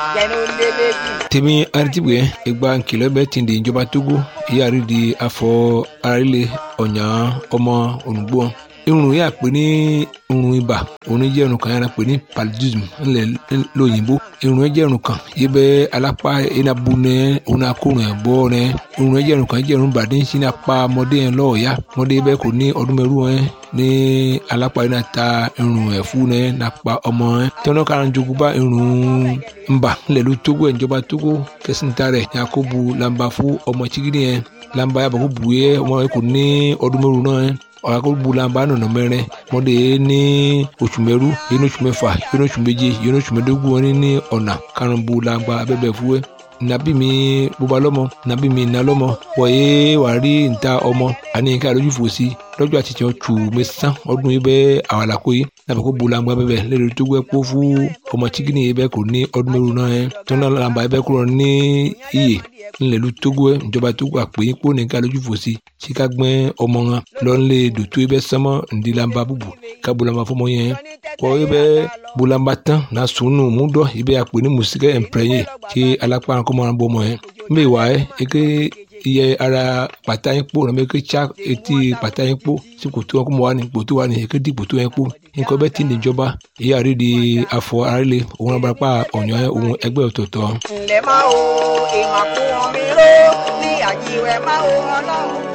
jẹnu lélẹ́jì. tèmi aritibwe egba nkìlọ̀ bẹ́ẹ̀ ti di ìjọba togo ìyáàrí di afọ arílẹ̀ ọ̀nyà ọmọ ònùgbò irun yà pé ní irun ibà òun jẹ́ irun kan yàrá pé ní paludism ńlẹ̀ lóyìnbó irun jẹ́ irun kan yìí bẹ́ alápá enabu nẹ òun akórun ẹ̀ bọ́ nẹ irun jẹ́ irun kan jẹ́ irun bàdé ń sin apá ọmọdé yẹn lọ́ọ̀yà ọmọdé bẹ́ẹ̀ kò ní ọdún mẹ́rù ẹ̀ ní alápá yìí náà ta irun ẹ̀ fún ẹ̀ nàpa ọmọ ẹ̀ tẹ́wọ́n kára ń jogún bá irun ńbà ńlẹ̀ ló tógó ẹ̀ ìjọba tógó kẹsìntà rẹ̀ yakubu lamba fún ọmọ chigidi yẹn lamba yàbọ̀ kó bù yẹ ọmọ yẹn kò ní ọdún mẹ́rù náà ẹ̀ ọ̀rọ̀ bulamba nọ̀nà mẹ́rin mọ́dé ní oṣù mẹ́rú yẹn ní oṣù mẹ́fà yẹn ní oṣù méje yẹn ní oṣù mẹ́dógún wọn ní ọ̀nà karùn-ún bulamba abẹ́bẹ̀ fúwẹ́ nabi mi bóba lọ́mọ nabi mi iná lọ́mọ wọ̀nyé wàá rí níta ọmọ àní ká lójú fò sí lọ́jọ́ àti tiẹ̀ tù mí sán ọdún yìí bẹ́ẹ̀ àwọn àlàkó yìí nàbẹ̀ kó bulamba bẹ́ẹ̀ lẹ́nu tó gbẹ́ kó fún ọmọ chikini yìí bẹ́ẹ̀ kò ní ọdún mẹ́rù náà yẹn tó náà làǹbà yìí bẹ́ẹ̀ kúrò ní iyè ńlẹ̀lú togo ẹ̀ ìjọba togo àpè yín kó nìkan lójú fò sí tí ká gbẹ́ ọmọ wọn lọ́nlẹ̀ dòtó ibẹ̀ sánmọ́ ńdílamba búbu ká bulamba fọmọ yẹn kọ́ ibẹ̀ bulamba tán na sunu múdọ̀ ibẹ̀ àpè ní musikẹ́ ẹ̀mpẹ́yẹ tí alápá kọ́mọ́ wọn bọ́ ọmọ yẹn mbẹ́ wà ẹ́ eke iye ara pàtà yín kpó nàbẹ ké tsa etí pàtà yín kpó tí kòtò wọn kó mọ wà ní kòtò wà ní eke di kòtò yẹn kpó nǹkan bẹ́ẹ̀ ti níjọba èyí àrí di afọ arílẹ̀ òun náà barapá ọ̀nyọ́ òun ẹgbẹ́ ọ̀tọ̀ọ̀tọ̀. ǹlẹ́ máa wo ìmàkùn mi ró ní àjíwẹ̀ máa wo ọlọ́run.